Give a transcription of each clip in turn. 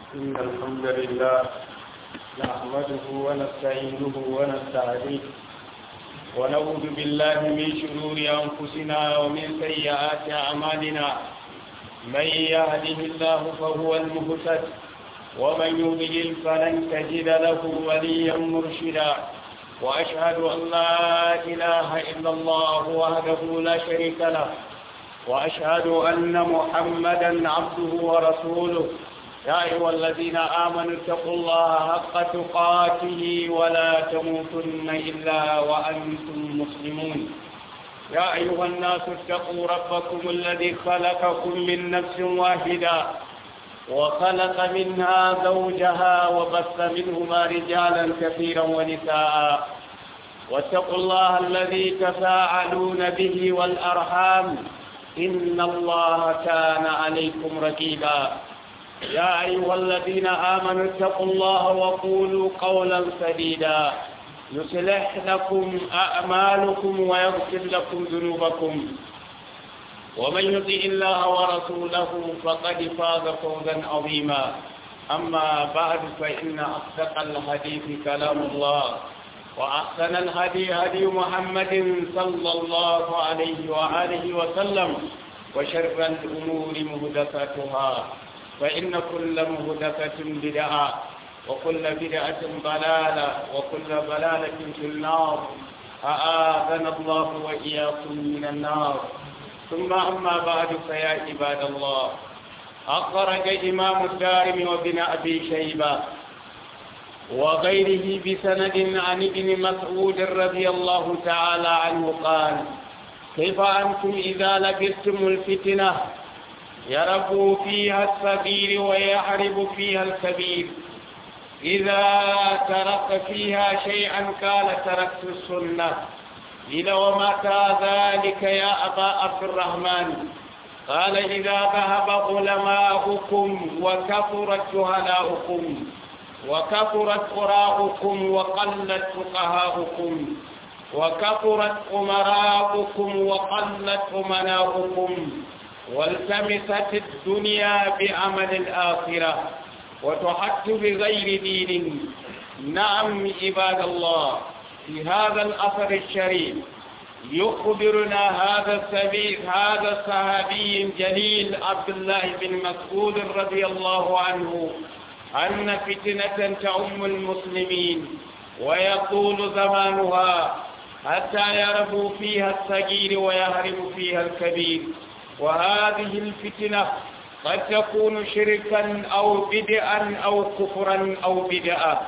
إن الحمد لله نحمده ونستعينه ونستهديه ونعوذ بالله من شرور أنفسنا ومن سيئات أعمالنا من يهده الله فهو المهتد ومن يضلل فلن تجد له وليا مرشدا وأشهد أن لا إله إلا الله وحده لا شريك له وأشهد أن محمدا عبده ورسوله يا أيها الذين آمنوا اتقوا الله حق تقاته ولا تموتن إلا وأنتم مسلمون يا أيها الناس اتقوا ربكم الذي خلقكم من نفس واحدة وخلق منها زوجها وبث منهما رجالا كثيرا ونساء واتقوا الله الذي تساءلون به والأرحام إن الله كان عليكم رقيبا يا أيها الذين آمنوا اتقوا الله وقولوا قولا سديدا يصلح لكم أعمالكم ويغفر لكم ذنوبكم ومن يطع الله ورسوله فقد فاز فوزا عظيما أما بعد فإن أصدق الحديث كلام الله وأحسن الهدي هدي محمد صلى الله عليه وآله وسلم وشر الأمور مهدفاتها فإن كل مهدفة بدعة وكل بدعة ضلالة وكل ضلالة في النار أآذنا الله وإياكم من النار ثم أما بعد فيا عباد الله أخرج إمام الدارم وابن أبي شيبة وغيره بسند عن ابن مسعود رضي الله تعالى عنه قال كيف أنتم إذا لبستم الفتنة يرب فيها الصغير ويحرب فيها الكبير إذا ترك فيها شيئا قال تركت السنة إلى ومتى ذلك يا أبا عبد الرحمن قال إذا ذهب علماؤكم وكثرت جهلاؤكم وكثرت قراءكم وقلت فقهاؤكم وكثرت أمراؤكم وقلت أمناؤكم والتمست الدنيا بعمل الآخرة وتحت بغير دين نعم عباد الله في هذا الأثر الشريف يخبرنا هذا السبيل هذا الصحابي الجليل عبد الله بن مسعود رضي الله عنه أن فتنة تعم المسلمين ويطول زمانها حتى يربو فيها الصغير ويهرب فيها الكبير وهذه الفتنة قد تكون شركا أو بدعا أو كفرا أو بدعا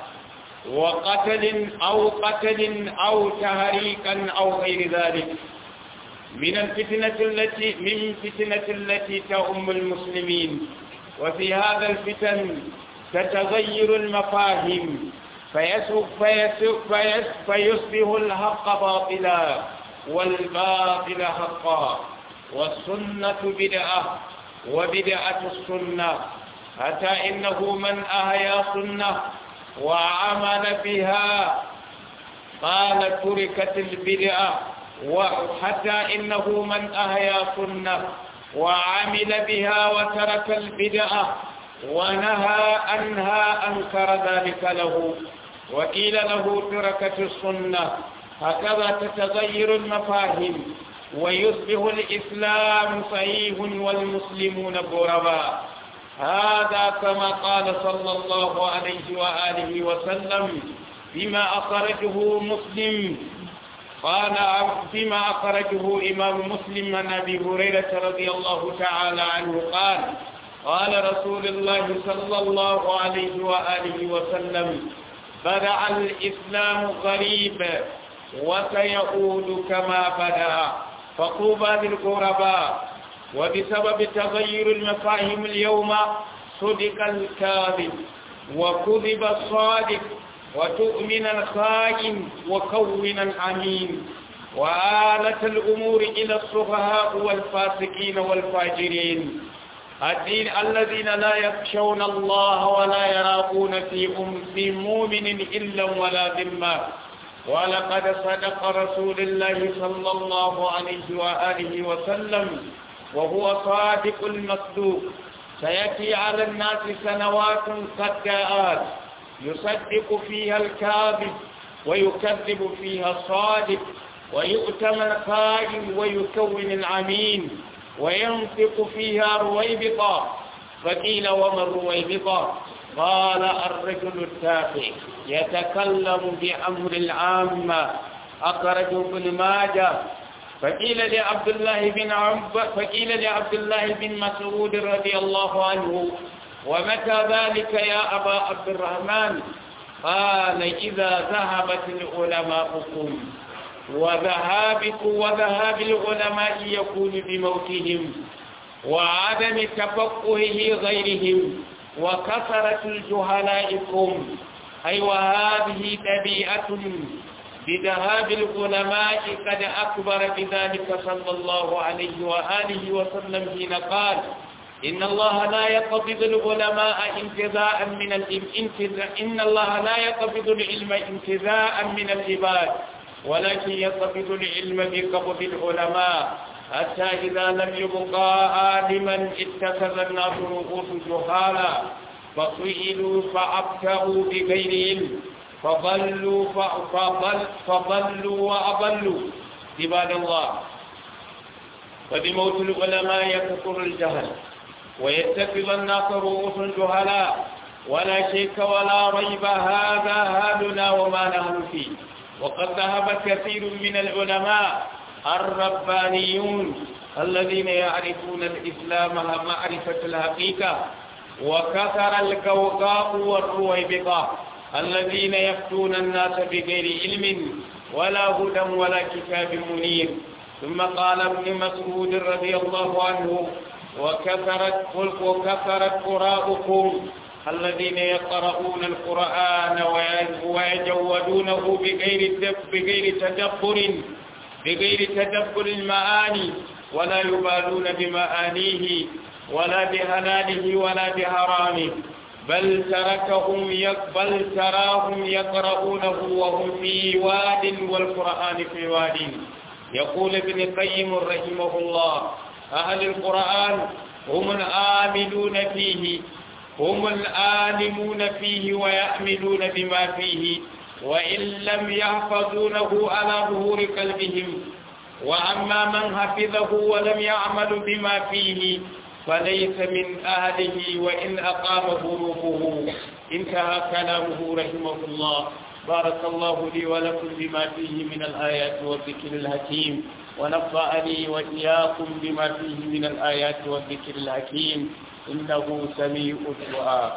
وقتل أو قتل أو تهريكا أو غير ذلك من الفتنة التي من فتنة التي تؤم المسلمين وفي هذا الفتن تتغير المفاهيم فيسوق فيسوق فيسوق فيصبح الحق باطلا والباطل حقا والسنة بدعة وبدعة السنة حتى إنه من أهيا سنة وعمل بها قال تركت البدعة وحتى إنه من أهيا سنة وعمل بها وترك البدعة ونهى عنها أنكر ذلك له وقيل له تركت السنة هكذا تتغير المفاهيم ويصبح الإسلام صحيح والمسلمون غرباء هذا كما قال صلى الله عليه وآله وسلم بما أخرجه مسلم قال فيما أخرجه إمام مسلم عن أبي هريرة رضي الله تعالى عنه قال قال رسول الله صلى الله عليه وآله وسلم بدأ الإسلام غريب وسيعود كما بدأ فطوبى للغرباء وبسبب تغير المفاهيم اليوم صدق الكاذب وكذب الصادق وتؤمن الخائن وكون الأمين وآلت الأمور إلى السفهاء والفاسقين والفاجرين الدين الذين لا يخشون الله ولا يراقون في أم في مؤمن إلا ولا ذمة ولقد صدق رسول الله صلى الله عليه وآله وسلم وهو صادق المصدوق سيأتي على الناس سنوات قد جاءت يصدق فيها الكاذب ويكذب فيها الصادق ويؤتمن الخائن ويكون العمين وينطق فيها رويبطا فقيل وما الرويبطا قال الرجل التافه يتكلم بأمر العامة أخرجه ابن ماجه فقيل لعبد الله بن عب فقيل لعبد الله بن مسعود رضي الله عنه ومتى ذلك يا أبا عبد الرحمن قال إذا ذهبت العلماءكم وذهابكم وذهاب العلماء يكون بموتهم وعدم تفقهه غيرهم وكثرة الجهلائكم أي وهذه طبيعة بذهاب العلماء قد أكبر بذلك صلى الله عليه وآله وسلم حين قال إن الله لا يقبض العلماء انتزاعا من الانتزاع إن الله لا يقبض العلم انتزاعا من العباد ولكن يقبض العلم بقبض العلماء حتى إذا لم يبقى عالما اتخذ الناس رؤوس جهالا فسئلوا فأبتغوا بغير علم فضلوا فضل فضلوا وأضلوا عباد الله وبموت العلماء يكثر الجهل ويتخذ الناس رؤوس جهلاء ولا شك ولا ريب هذا هالنا وما نحن فيه وقد ذهب كثير من العلماء الربانيون الذين يعرفون الإسلام معرفة الحقيقة وكثر القوقاء والرويبقة الذين يفتون الناس بغير علم ولا هدى ولا كتاب منير ثم قال ابن مسعود رضي الله عنه وكثرت وكثرت قراءكم الذين يقرؤون القرآن ويجودونه بغير بغير تدبر بغير تدبر المعاني ولا يبالون بمعانيه ولا بهلاله ولا بحرامه بل تركهم بل تراهم يقرؤونه وهم في واد والقرآن في واد يقول ابن القيم رحمه الله أهل القرآن هم الآملون فيه هم الآلمون فيه ويأملون بما فيه وإن لم يحفظونه على ظهور قلبهم وأما من حفظه ولم يعمل بما فيه فليس من أهله وإن أقامه روحه انتهى كلامه رحمه الله بارك الله لي ولكم بما فيه من الآيات والذكر الحكيم ونفعني وإياكم بما فيه من الآيات والذكر الحكيم إنه سميع الدعاء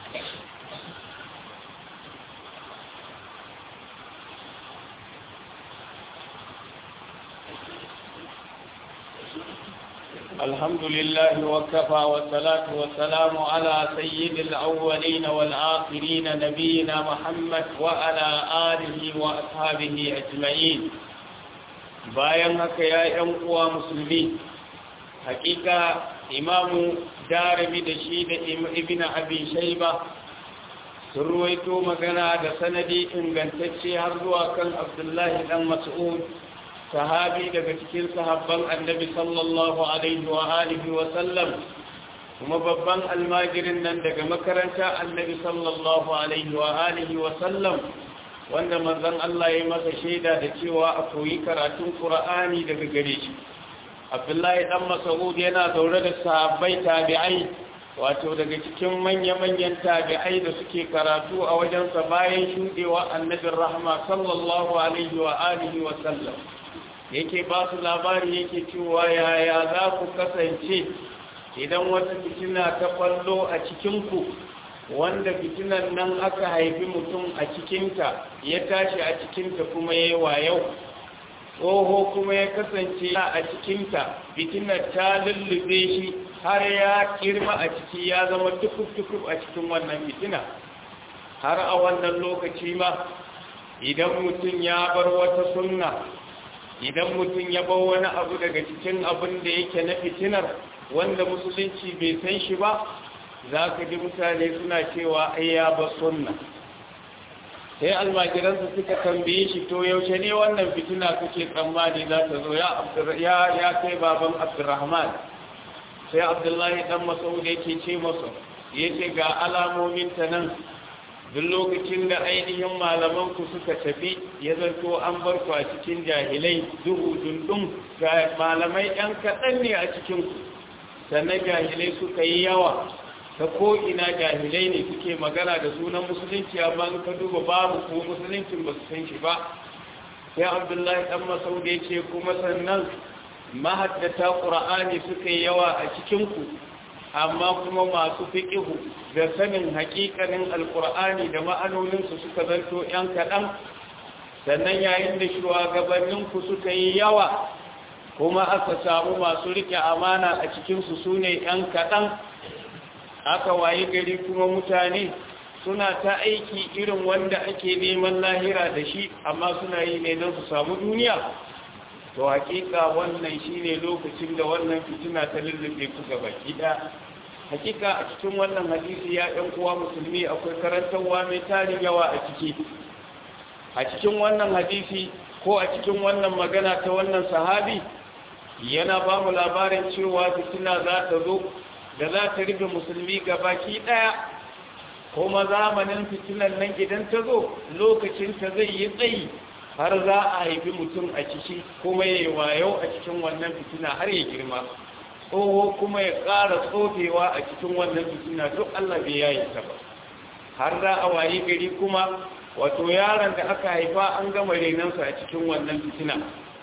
الحمد لله وكفى والصلاة والسلام على سيد الأولين والآخرين نبينا محمد وعلى آله وأصحابه أجمعين bayan haka ya ‘yan uwa musulmi hakika imamu darimi da shi da ibn abi shaiba sun ruwaito magana da sanadi ingantacce har zuwa kan abdullahi dan mas'ud sahabi daga cikin sahabban annabi sallallahu alaihi wa alihi wa sallam kuma babban almajirin nan daga makaranta annabi sallallahu alaihi wa alihi wa sallam wanda manzon Allah ya masa shaida da cewa a koyi karatun Qur'ani daga gare shi Abdullahi dan Mas'ud yana zaure da sahabbai tabi'ai wato daga cikin manya-manyan tabi'ai da suke karatu a wajensa bayan shudewa annabin rahma sallallahu alaihi wa alihi wa sallam yake ba su labari yake cewa yaya za ku kasance idan wata fitina ta kwallo a cikinku wanda fitinan nan aka haifi mutum a cikinta ya tashi a cikinta kuma ya yi wayau tsoho kuma ya kasance a cikinta fitinar ta lullube shi har ya kirma a ciki ya zama tukuf-tukuf a cikin wannan fitina har a wannan lokaci ma idan mutum ya bar wata sunna idan mutum ya bar wani abu daga cikin abin da yake na fitinar wanda musulunci bai san shi ba za ka ji mutane suna cewa ai ya ba sunna sai almajiransa suka tambaye shi to yaushe ne wannan fitina kake tsammani za ta zo ya ya kai baban abdurrahman sai abdullahi dan masaud yake ce masa yace ga alamomin ta nan duk lokacin da ainihin malaman ku suka tafi ya zanto an bar ku a cikin jahilai duhu dundun ga malamai yan kaɗan ne a cikin ku sannan jahilai suka yi yawa ta ko'ina jahilai ne suke magana da sunan musulunci amma in ka duba babu ko musuluncin ba su san shi ba sai abdullahi dan masaud ya ce kuma sannan mahaddata ƙura'ani suka yi yawa a cikinku amma kuma masu fiƙihu da sanin haƙiƙanin alƙura'ani da ma'anoninsu suka zanto ‘yan kaɗan sannan yayin da shugabanninku suka yi yawa kuma aka samu masu riƙe amana a cikinsu su ne ‘yan kaɗan aka wayi gari kuma mutane suna ta aiki irin wanda ake neman lahira da shi amma suna yi ne don su samu duniya to hakika wannan shine lokacin da wannan fitina ta lullube ku gaba kida hakika a cikin wannan hadisi ya ɗan uwa musulmi akwai karantarwa mai tarin yawa a ciki a cikin wannan hadisi ko a cikin wannan magana ta wannan sahabi yana ba mu labarin cewa fitina za ta zo da za ta rufe musulmi gabaki ɗaya kuma zamanin fitinan nan idan ta zo lokacin ta zai yi tsayi har za a haifi mutum a ciki kuma ya yi wayo a cikin wannan fitina har ya girma tsoho kuma ya ƙara tsofewa a cikin wannan fitina duk Allah bai yayi ta ba har za a wayi gari kuma wato yaron da aka haifa an gama renansa a cikin wannan fitina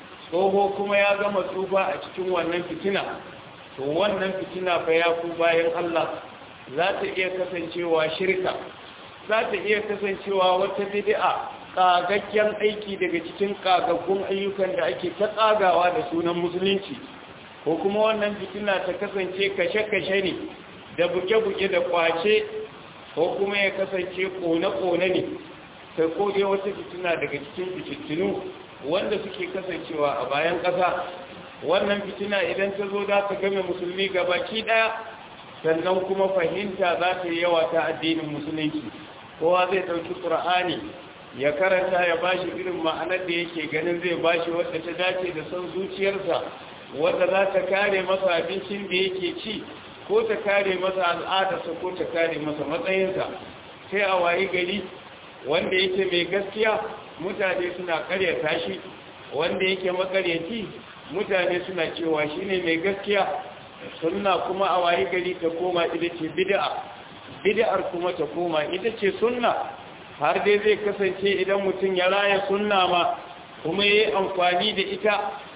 tsoho kuma ya gama tsufa a cikin wannan fitina to wannan fitina fa ya ku bayan Allah za ta iya kasancewa shirka za ta iya kasancewa wata bid'a kagakken aiki daga cikin kagaggun ayyukan da ake ta tsagawa da sunan musulunci ko kuma wannan fitina ta kasance kashe-kashe ne da buge-buge da kwace ko kuma ya kasance kone-kone ne ta kode wata fitina daga cikin fitinu wanda suke kasancewa a bayan ƙasa wannan fitina idan ta zo za ta game musulmi gabaki ɗaya sannan kuma fahimta za ta yi yawa ta addinin musulunci kowa zai ɗauki ƙur'ani ya karanta ya bashi irin ma'anar da yake ganin zai bashi wadda ta dace da son zuciyarsa wadda za ta kare masa abincin da yake ci ko ta kare masa al'adarsa ko ta kare masa matsayinsa sai a wayi gari wanda yake mai gaskiya mutane suna karyata shi wanda yake makaryaci mutane suna cewa shine mai gaskiya sunna kuma a wayi gari ta koma ita ce bid'a bid'ar kuma ta koma ita ce sunna har dai zai kasance idan mutum ya raya sunna ma kuma ya yi amfani da ita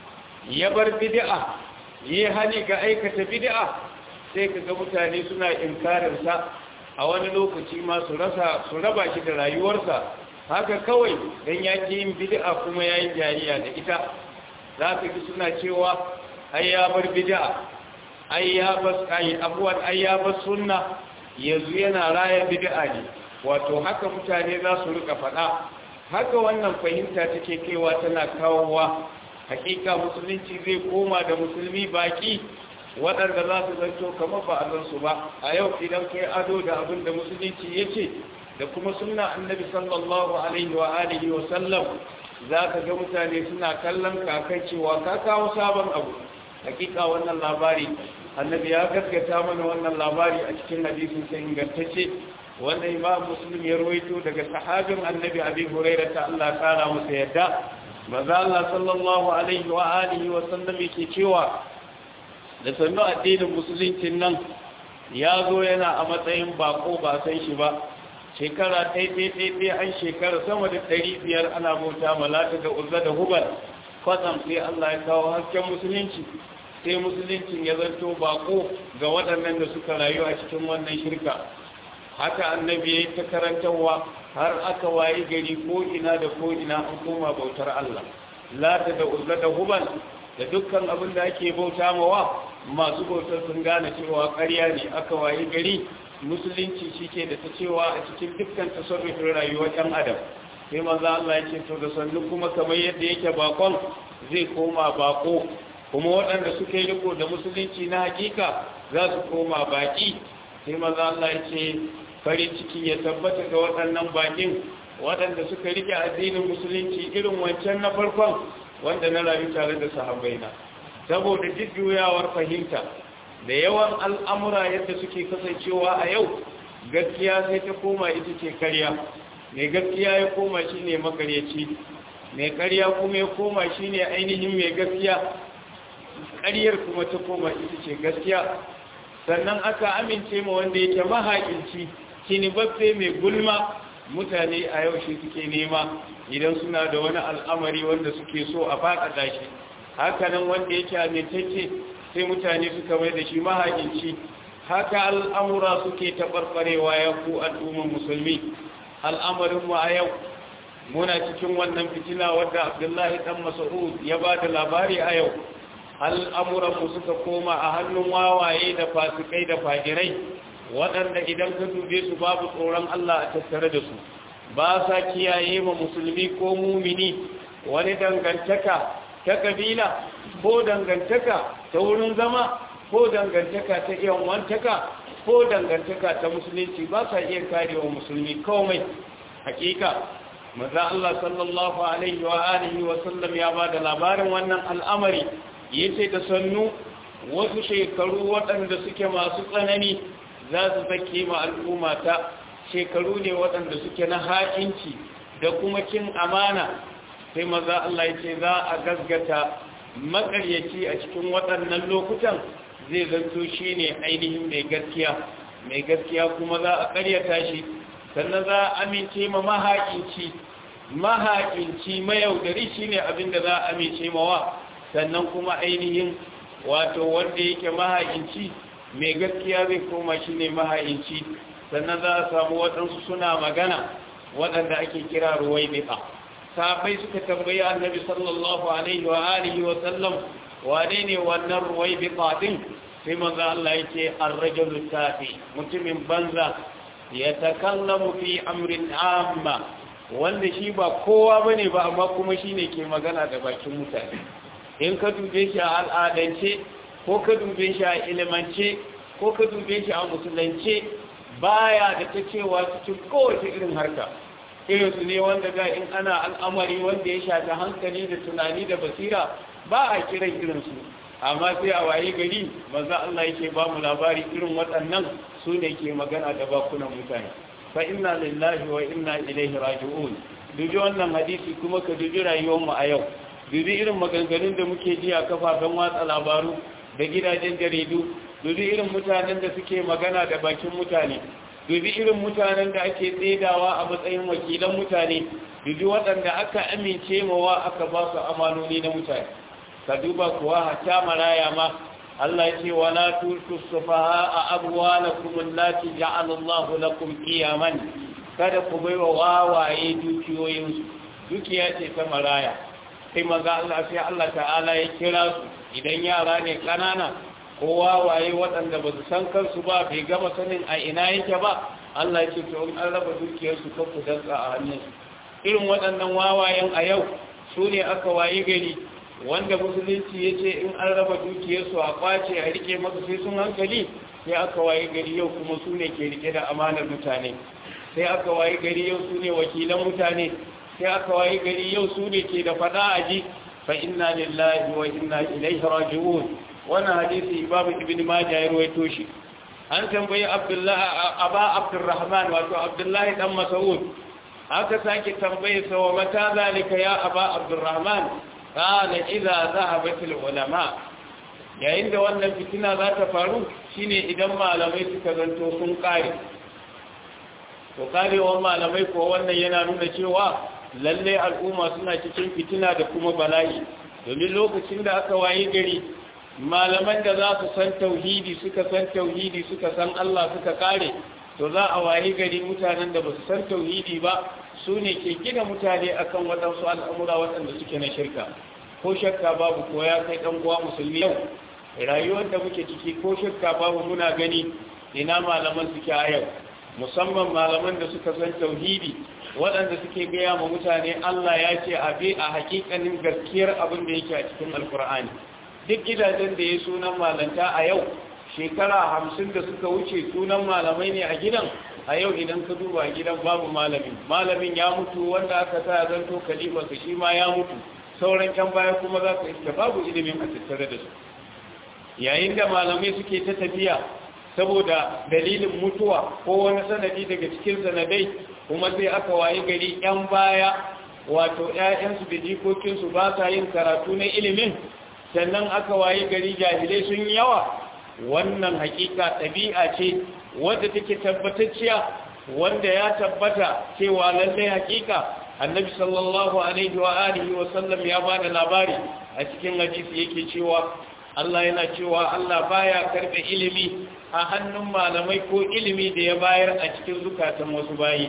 ya bar bid'a ya yi hani ga aikata bid'a sai ka ga mutane suna inkarinsa a wani lokaci ma su rasa su raba shi da rayuwarsa haka kawai don ya ke yin bid'a kuma ya yi jariya da ita za ka ji suna cewa ai ya bar bid'a ai ya bas ai abuwan ai ya bas sunna yanzu yana raya bid'a ne wato haka mutane za su rika faɗa haka wannan fahimta take kaiwa tana kawowa hakika musulunci zai koma da musulmi baki waɗanda za su zanto kamar ba a su ba a yau idan kai ado da abin da musulunci ya ce da kuma sunna annabi sallallahu alaihi wa alihi wa sallam za ka ga mutane suna kallon kakai cewa ka kawo sabon abu hakika wannan labari annabi ya gaskata mana wannan labari a cikin hadisin sai ingantacce wanda imam muslim ya rawaito daga sahabin annabi abi hurairah ta Allah kara masa yadda manzo Allah sallallahu alaihi wa alihi wa sallam yake cewa da sannu addinin musulunci nan ya zo yana a matsayin bako ba san shi ba shekara ɗaiɗaiɗaiɗai an shekara sama da ɗari biyar ana bauta malata da uzza da hubal kwatsam sai Allah ya kawo hasken musulunci sai musuluncin ya zanto bako ga waɗannan da suka rayu a cikin wannan shirka haka annabi ya yi ta karantarwa har aka wayi gari ko ina da ko ina an koma bautar Allah lata da uzza da hubal da dukkan abin da ake bauta mawa masu bautar sun gane cewa ƙarya ne aka wayi gari musulunci shi ke da ta cewa a cikin dukkan tasarrufin rayuwar ɗan adam sai maza Allah ya ce to da sannu kuma kamar yadda yake bakon zai koma bako kuma waɗanda suka yi riko da musulunci na hakika za su koma baki sai maza Allah ya ce farin ciki ya tabbata ga waɗannan bakin waɗanda suka rike addinin musulunci irin wancan na farkon wanda na rayu tare da sahabbaina saboda jujjuyawar fahimta da yawan al'amura yadda suke kasancewa a yau gaskiya sai ta koma ita ce karya mai gaskiya ya koma shi ne makaryaci mai karya kuma ya koma shi ne ainihin mai gaskiya karyar kuma ta koma ita ce gaskiya sannan aka amince ma wanda yake mahaƙinci kinibabbe mai gulma mutane a yau shi suke nema idan suna da wani al'amari wanda suke so a faɗaɗa shi hakanan wanda yake amintacce sai mutane suka mai da shi mahaƙinci haka al'amura suke taɓarɓarewa ya ku al'ummar musulmi al'amarinmu a yau muna cikin wannan fitina wadda abdullahi ɗan masa'ud ya ba da labari a yau al'amuranmu suka koma a hannun wawaye da fasikai da fagirai waɗanda idan ka dube su babu tsoron Allah a tattare da su ba sa kiyaye ma musulmi ko mumini wani dangantaka ta kabila ko dangantaka ta wurin zama ko dangantaka ta iyan wantaka ko dangantaka ta musulunci ba sa iya karewa musulmi komai hakika maza Allah sallallahu alaihi wa alihi wa sallam ya ba da labarin wannan al'amari yace da sannu wasu shekaru waɗanda suke masu tsanani za su zake ma al'umma ta shekaru ne waɗanda suke na ha'inci da kuma kin amana sai maza Allah ya ce za a gasgata makaryaci a cikin waɗannan lokutan zai zanto shi ne ainihin mai gaskiya mai gaskiya kuma za a karyata shi sannan za a amince ma mahaƙinci mahaƙinci mayaudari shi ne abin da za a amince mawa sannan kuma ainihin wato wanda yake mahaƙinci mai gaskiya zai koma shi ne maha'inci sannan za a samu waɗansu suna magana waɗanda ake kira ruwai biɗa sabai suka tambayi annabi sallallahu alaihi wa alihi wa sallam wane ne wannan ruwai biɗa ɗin sai manzo Allah yake ar-rajulu tafi mutumin banza ya takallamu fi amrin amma wanda shi ba kowa bane ba amma kuma shine ke magana da bakin mutane in ka dube shi a al'adance ko ka dube shi a ilimance ko ka dube shi a musulunce baya da ta cewa cikin kowace irin harka irin su ne wanda ga in ana al'amari wanda ya shafi hankali da tunani da basira ba a kiran irinsu amma sai a waye gari maza Allah yake ba mu labari irin waɗannan su ne ke magana da bakunan mutane fa inna lillahi wa inna ilaihi raji'un dubi wannan hadisi kuma ka dubi rayuwar mu a yau dubi irin maganganun da muke ji a kafafen watsa labaru da gidajen jaridu dubi irin mutanen da suke magana da bakin mutane dubi irin mutanen da ake tsedawa a matsayin wakilan mutane dubi waɗanda aka amince mawa aka ba su amanoni na mutane ka duba kuwa hatta maraya ma Allah ce wala tulku sufaha a abwalakum allati ja'ala Allahu lakum qiyaman kada ku baiwa wawaye dukiyoyinsu dukiya ce ta maraya sai maza Allah sai Allah ta'ala ya kira su idan yara ne kanana ko wawaye waɗanda ba su san kansu ba bai gama sanin a ina yake ba Allah ya ce to in an raba dukiyarsu kan ku dantsa a hannunsu irin waɗannan wawayen a yau su ne aka wayi gari wanda musulunci ya ce in an raba dukiyarsu a kwace a rike masu sai sun hankali sai aka wayi gari yau kuma su ne ke rike da amanar mutane sai aka wayi gari yau su ne wakilan mutane sai aka wayi gari yau su ne ke da fada aji fa inna lillahi wa inna ilaihi raji'un wannan hadisi babu ibn majah ya rawaito shi an tambayi abdullahi aba abdurrahman wato abdullahi dan mas'ud aka sake tambaye sa wa mata zalika ya aba abdurrahman qala idza dhahabat ulama yayin da wannan fitina za ta faru shine idan malamai suka zanto sun kare to karewar malamai ko wannan yana nuna cewa lalle al'umma suna cikin fitina da kuma bala'i domin lokacin da aka waye gari malaman da za su san tauhidi suka san tauhidi suka san Allah suka kare to za a waye gari mutanen da ba su san tauhidi ba su ne ke gina mutane akan waɗansu al'amura waɗanda suke na shirka ko shakka babu ko ya kai ɗan uwa musulmi yau rayuwar da muke ciki ko shakka babu muna gani ina malaman suke a yau musamman malaman da suka san tauhidi waɗanda suke gaya ma mutane Allah ya ce a bi a hakikanin gaskiyar abin da yake a cikin alkur'ani duk gidajen da ya sunan malanta a yau shekara hamsin da suka wuce sunan malamai ne a gidan a yau idan ka duba gidan babu malamin malamin ya mutu wanda aka sa zanto kalifarsa shi ma ya mutu sauran can baya kuma za ka iska babu ilimin a tattare da su yayin da malamai suke ta tafiya saboda dalilin mutuwa ko wani sanadi daga cikin sanadai kuma sai aka wayi gari yan baya wato ƴaƴansu da jikokinsu ba sa yin karatu na ilimin sannan aka wayi gari jahilai sun yawa wannan hakika ɗabi'a ce wadda take tabbatacciya wanda ya tabbata cewa lallai hakika annabi sallallahu alaihi wa alihi wa sallam ya bada labari a cikin hadisi yake cewa Allah yana cewa Allah baya karbe ilimi a hannun malamai ko ilimi da ya bayar a cikin zukatan wasu bayi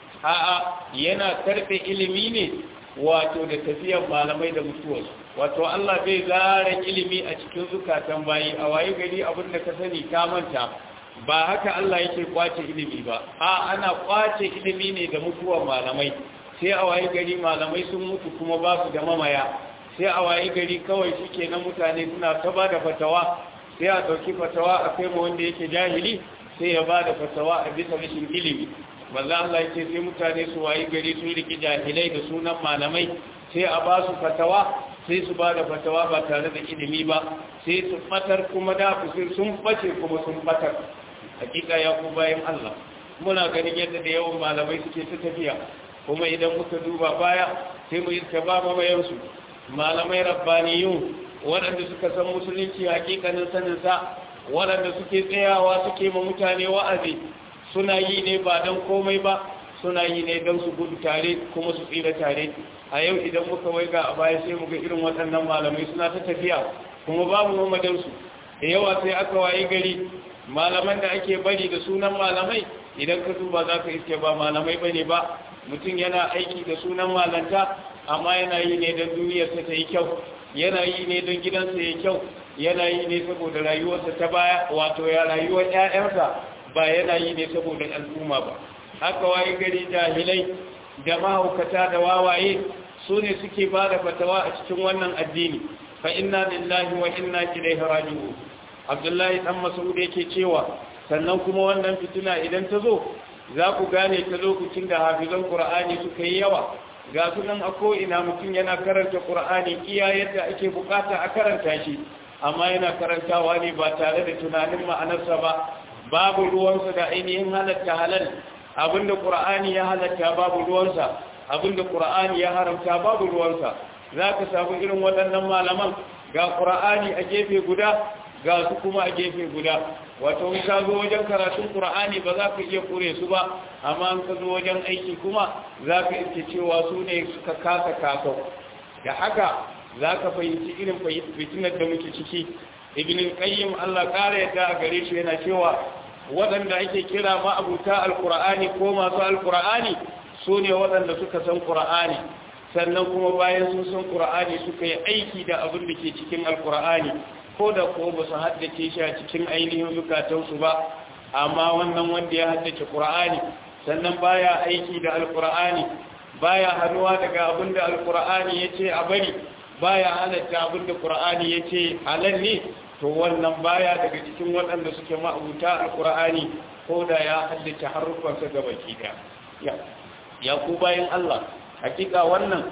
a'a yana karbe ilimi ne wato da tafiyar malamai da mutuwarsu wato Allah bai zara ilimi a cikin zukatan bayi a waye gari abin da ka sani ka manta ba haka Allah yake kwace ilimi ba a ana kwace ilimi ne da mutuwar malamai sai a waye gari malamai sun mutu kuma ba su da mamaya sai a waye gari kawai suke na mutane suna ta ba da fatawa sai a ɗauki fatawa a kai ma wanda yake jahili sai ya ba da fatawa a bisa rashin ilimi wanda Allah yake sai mutane su waye gari sun riki jahilai da sunan malamai sai a ba su fatawa sai su ba da fatawa ba tare da ilimi ba sai su fatar kuma da sun bace kuma sun batar hakika ya ku bayan Allah muna ganin yadda da yawan malamai suke ta tafiya kuma idan muka duba baya sai mu yi ba mamayensu malamai rabbaniyun waɗanda suka san musulunci hakikanin saninsa waɗanda suke tsayawa suke ma mutane wa'azi suna yi ne ba don komai ba suna yi ne don su gudu tare kuma su tsira tare a yau idan muka waiga a baya sai muga irin waɗannan malamai suna ta tafiya kuma babu mamadansu da yawa sai aka waye gari malaman da ake bari da sunan malamai idan ka duba za ka iske ba malamai bane ba mutum yana aiki da sunan malanta amma yana yi ne don duniyarsa ta yi kyau yana yi ne don gidansa ya kyau yana yi ne saboda rayuwarsa ta baya wato ya rayuwar 'ya'yansa ba yana yi ne saboda al'umma ba haka waye gari jahilai da mahaukata da wawaye su ne suke ba da fatawa a cikin wannan addini fa inna lillahi wa inna ilaihi raji'un abdullahi dan mas'ud yake cewa sannan kuma wannan fitina idan ta zo za ku gane ta lokacin da hafizan qur'ani suka yi yawa ga sunan a ko'ina mutum yana karanta qur'ani iya yadda ake bukata a karanta shi amma yana karantawa ne ba tare da tunanin ma'anarsa ba babu ruwansa da ainihin halatta halal abinda qur'ani ya halatta babu ruwansa abinda qur'ani ya haramta babu ruwansa zaka samu irin waɗannan malaman ga qur'ani a gefe guda ga su kuma a gefe guda wato in ka zo wajen karatun qur'ani ba za ka iya kure su ba amma in ka zo wajen aiki kuma za ka iske cewa su ne suka kasa kaso da haka za ka fahimci irin fitinar da muke ciki ibn qayyim Allah kare yadda a gare shi yana cewa waɗanda ake kira ma'abuta alqur'ani ko masu alqur'ani su ne waɗanda suka san qur'ani sannan kuma bayan sun san qur'ani suka yi aiki da abin da ke cikin alqur'ani ko da ko ba su haddace shi a cikin ainihin zukatansu ba amma wannan wanda ya haddace qur'ani sannan baya aiki da alqur'ani baya hannuwa daga abin da alqur'ani yace a bari baya halatta abin da qur'ani yace halal ne to wannan baya daga cikin waɗanda suke ma'abuta alqur'ani ko da ya haddace harufansa ga baki da ya ya ku bayan Allah hakika wannan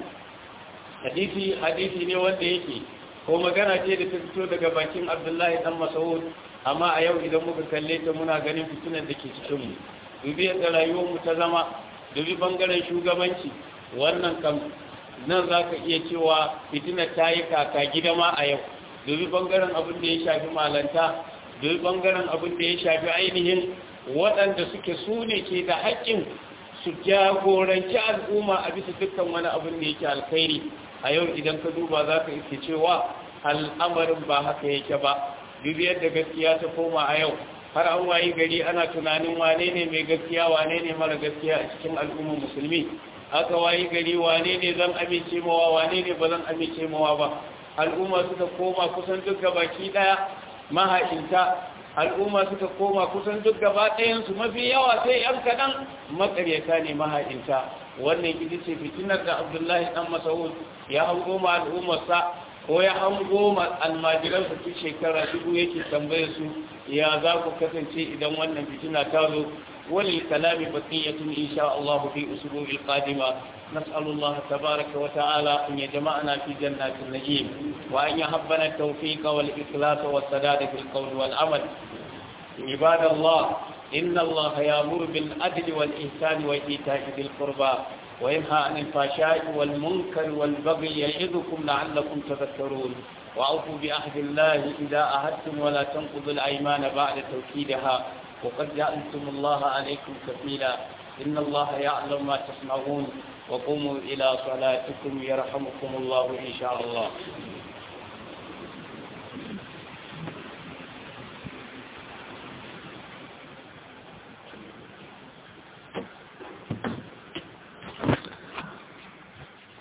hadisi hadisi ne wanda yake ko magana ce da ta fito daga bakin abdullahi dan masaud amma a yau idan muka kalle ta muna ganin fitinar da ke cikinmu dubi yadda rayuwarmu ta zama dubi bangaren shugabanci wannan kam nan za ka iya cewa fitinar ta yi kaka gida ma a yau dubi bangaren abin da ya shafi malanta dubi bangaren abin da ya shafi ainihin waɗanda suke su ne ke da haƙƙin su jagoranci al'umma a bisa dukkan wani abin da yake alkhairi a yau idan ka duba za ka iske cewa al'amarin ba haka yake ba dubi yadda gaskiya ta koma a yau har an wayi gari ana tunanin wane ne mai gaskiya wane ne mara gaskiya a cikin al'ummar musulmi aka wayi gari wane ne zan amince mawa wane ne ba zan amince mawa ba al'umma suka koma kusan duk baki daya maha'inta al'umma suka koma kusan duk gaba ɗayansu mafi yawa sai ‘yan kaɗan makaryata ne maha'inta wannan ita ce fitinar da abdullahi ɗan masaud ya hango ma al'ummarsa ko ya hango ma almajiransa tun shekara dubu yake tambaye su ya za ku kasance idan wannan fitina ta zo وللكلام بقية إن شاء الله في أسبوع القادمة نسأل الله تبارك وتعالى أن يجمعنا في جنات النعيم وأن يهبنا التوفيق والإخلاص والسداد في القول والعمل عباد الله إن الله يأمر بالعدل والإحسان وإيتاء ذي القربى وينهى عن الفحشاء والمنكر والبغي يعظكم لعلكم تذكرون وأوفوا بعهد الله إذا عهدتم ولا تنقضوا الأيمان بعد توكيدها وقد جعلتم الله عليكم كفيلا إن الله يعلم ما تصنعون وقوموا إلى صلاتكم يرحمكم الله إن شاء الله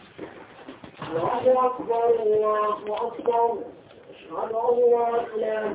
الله أكبر الله أكبر أشهد أن لا إله